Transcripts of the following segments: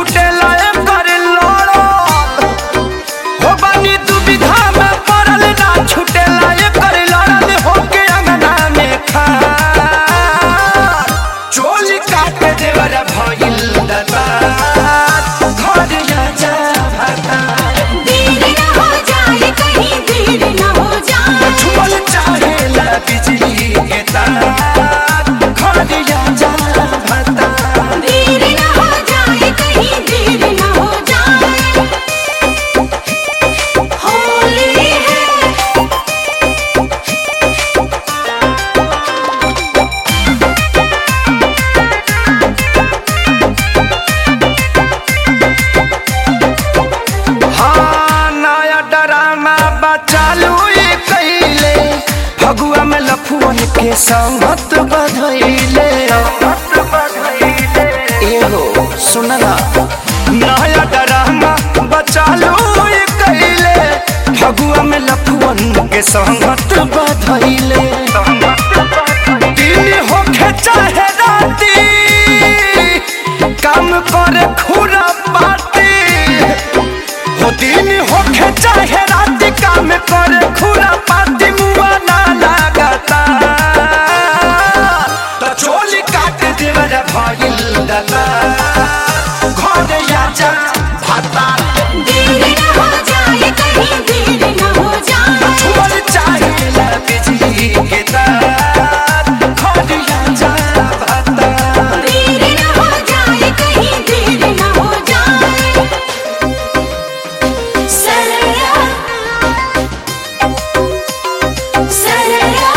छुटेला एकर लड़ल हो बानी दुविधा में पड़ल ना छुटेला एकर लड़ल होके अंगना में खार चोली काट देवर भइल दता घर जा भाता देर न हो जाए कहीं देर न हो जाए छुअल चाहेला बिजली के तार घर जा भाता देर न हो जाए कहीं देर न हो जाए होली है हाँ नया ड्रामा बचालू ये कैले फगुआ में लफुअन के संगत बधैले एहो सुनला नया ड्रामा बचालू ये कैले फगुआ में लफुअन के संगत बधैले दिन होखे चाहे राती काम करे खुरा पाती हो दिन होखे चाहे रात काम करे खुरा पाती मुआ ना लागता तो चोली काट देवर भइल दता घर आजा भाता देर न हो जाए कहीं देर न हो जाए छुअल चाहे ला बिजली के तार घर आजा भाता देर न हो जाए कहीं देर न हो जाए सरया सरया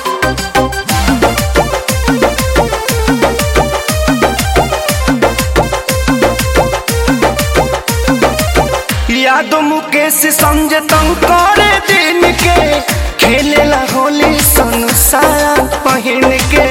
यादो मुकेश संजय तंग करे दिन के खेलेला होली संसार पहिन के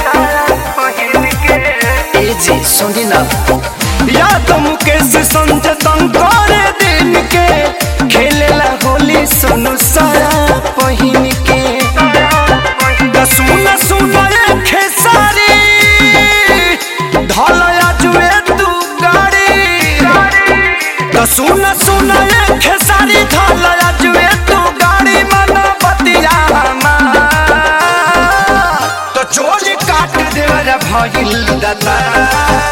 ए जी सुनी ना यादो मुकेश संजय तंग करे दिन के खेलेला होली संसार पहिन के द सुन सुन ए खेसारी ढलया जुए तू गाड़ी तो सुन सुन ये खेसारी ढाल जुए तू गाड़ी मन बतिया तो चोली काट देवर भइल दता